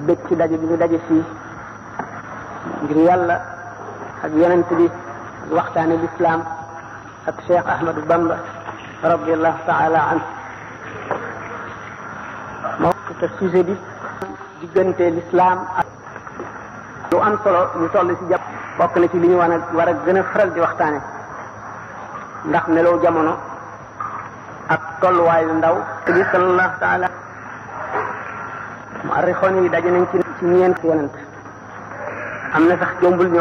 bëgg ci daje bi ñu daje fii ngir yàlla ak yonent bi ak waxtaane lislaam ak Cheikh Ahmadou Bamba radiallahu taala anhu moo te sujet bi diggante lislaam ak lu am solo ñu toll ci jàpp bokk na ci li ñu war a war a gën a faral di waxtaane ndax meloo jamono ak tolluwaayu ndaw bi sallallahu taala mu arrixoon yi daje nañ ci ci ñeent yonent am na sax jombul